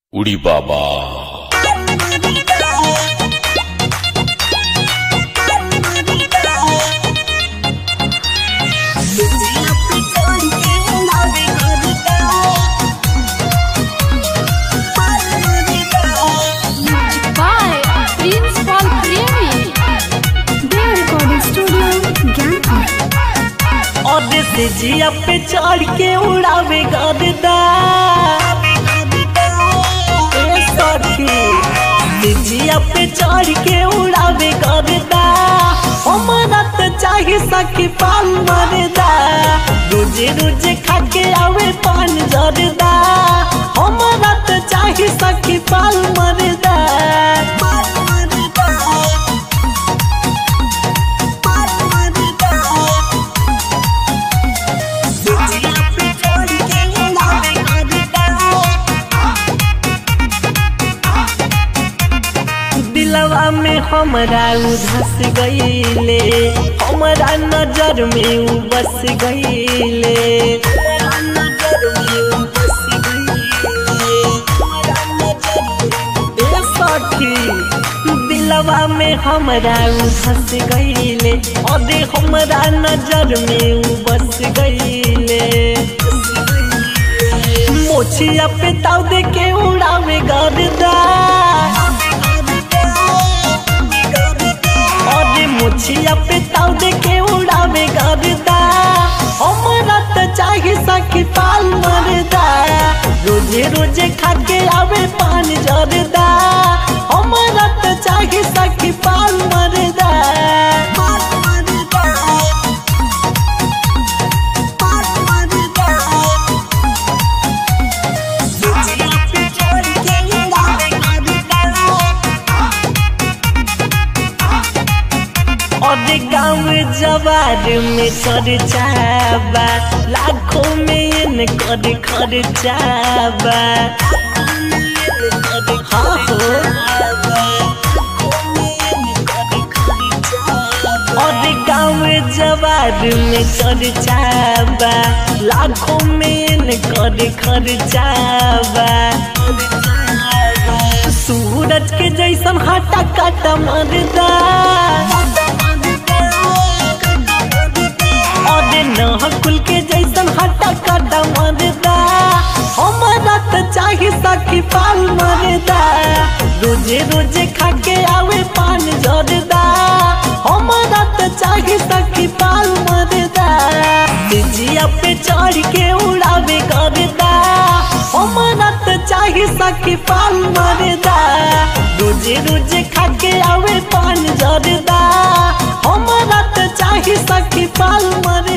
उड़ी बाबा by Prince Paul Premi. Their recording studio, Gangpur. और से जिया पे चढ़ के उड़ावे गरदा ए सखी से जिया पे चढ़ के उड़ावे गरदा हमारा तो चाहे सखी पान मरदा रोजे रोजे खा के आवे पान जरदा हमारा तो चाहे सखी पान मरदा दिलवा में हमरा उधस गईले हमरा नजर में उ बस गईले ए सखी दिलवा में हमरा उधस गईले अरे हमरा नजर में उ बस गईले मोछिया पे ताव दे के उड़ावे गरदा अरे मुछिया पे ताव दे के उड़ावे गरदा हमरा त चाहे सखी पाल मरदा रोजे रोजे खा के आवे पान जरदा हमरा त चाहे सखी पाल मरदा और गाँव जवार में खर्चाबा लाखों में इन कर खर्चाबा हाँ हो और गाँव जवार में खर्चाबा लाखों में इन कर खर्चाबा सूरज के जैसन हटा काटा मरदा अरे नहकुल के जैसन हटा काटा मरदा हमारा तो चाहे सखी पाल मरदा रोजे रोजे खा के आवे पान जरदा हमारा तो चाहे सखी पाल मरदा जिया पे चढ़ के उड़ावे करदा हमारा तो चाहे सखी पाल मरदा रोजे रोजे खा के आवे पान जरदा हमारा तो चाहे सखी पाल मरदा